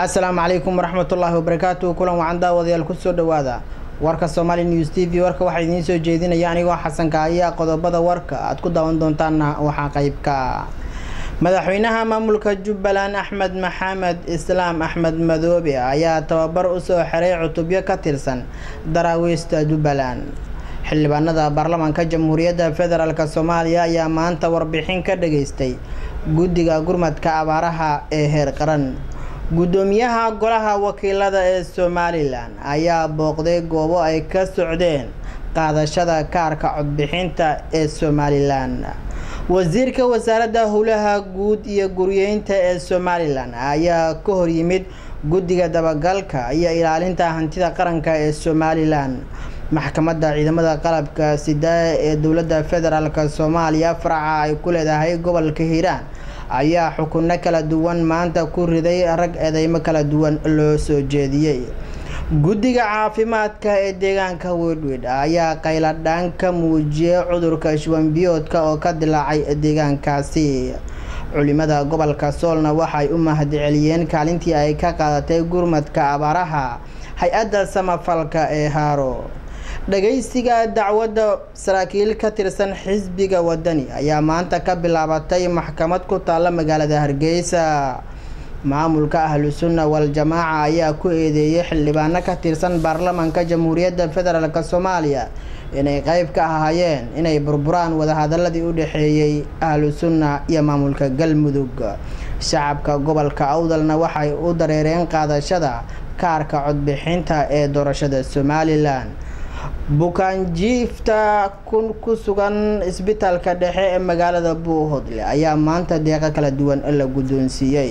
assalaamu calaykum waraxmatullaahi wabarakaatu kulan wacan daawadayaal kusoo dhowaada warka somaali news t v warka waxaa idiin soo jeedinaya anigoo xasanka ayaa qodobada warka aad ku daawan doontaanna waxaa qeybka madaxweynaha maamulka jubbaland axmed maxamed islaam axmed madoobe ayaa tababar usoo xiray cutubyo ka tirsan daraawiista jubbaland xildhibaanada baarlamaanka jamhuuriyadda federaalk soomaaliya ayaa maanta warbixin ka dhageystay guddiga gurmadka abaaraha ee heer qaran guddoomiyaha golaha wakiilada ee somalilan ayaa booqday goobo ay ka socdeen qaadashada kaarka codbixinta ee somalilan wasiirka wasaaradda howlaha guud iyo guryeynta ee somalilan ayaa ka horyimid guddiga dabagalka iyo ilaalinta hantida qaranka ee somalilan maxkamadda ciidamada qalabka sidaa ee dowladda federaalk soomaaliya faraca ay ku leedahay gobolka hiiraan ayaa xukunno kala duwan maanta ku riday rag eedeymo kala duwan loo soo jeediyey guddiga caafimaadka ee deegaanka wedwed ayaa qayladhaan ka muujiyay cudurka shubanbiyoodka oo ka dilaacay deegaankaasi culimada gobolka soolna waxay u mahadceliyeen kaalintii ay ka qaadatay gurmadka abaaraha hay-adda samafalka ee haaro dhageysiga dacwadda saraakiil ka tirsan xisbiga wadani ayaa maanta ka bilaabatay maxkamad ku taalla magaalada hargeysa maamulka ahlu sunna wal-jamaaca ayaa ku eedeeyay xildhibaano ka tirsan baarlamaanka jamhuuriyadda federaalk soomaaliya inay qeyb ka ahaayeen inay burburaan wadahadaladii u dhexeeyey ahlu sunna iyo maamulka galmudug shacabka gobolka awdalna waxay u dareereen qaadashada kaarka codbixinta ee doorashada somalilan bukaanjiifta kun ku sugan isbitaalka dhexe ee magaalada buuhodle ayaa maanta deeqo kala duwan la guddoonsiiyey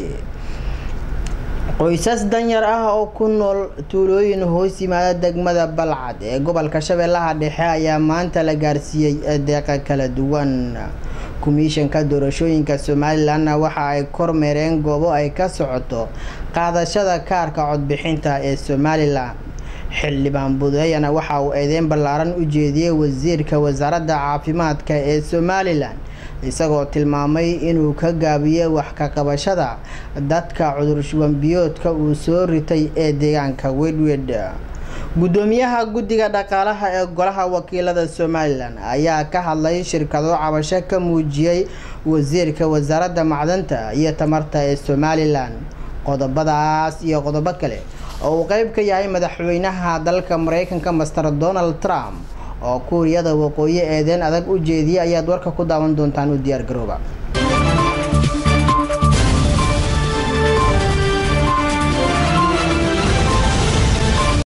qoysas danyar ah oo ku nool tuulooyin hoos yimaada degmada balcad ee gobolka shabeellaha dhexe ayaa maanta la gaarsiiyey deeqa kala duwan komishanka doorashooyinka somalilanna waxa ay kormeereen goobo ay ka socoto qaadashada kaarka codbixinta ee somalilan xildhibaan budeeyana waxa uu eedeyn ballaaran u jeediyey wasiirka wasaaradda caafimaadka ee somalilan isagoo tilmaamay inuu ka gaabiyey wax ka qabashada dadka cudur shubanbiyoodka uu soo ritay ee deegaanka wedwed guddoomiyaha guddiga dhaqaalaha ee golaha wakiilada somalilan ayaa ka hadlay shirkado cabasho ka muujiyey wasiirka wasaaradda macdanta iyo tamarta ee somalilan qodobadaas iyo qodobo kale oo uu qeyb ka yahay madaxweynaha dalka mareykanka master donald trump oo kuuriyada waqooyi eedeen adag u jeediyay ayaad warka ku daawan doontaan u diyaar garooba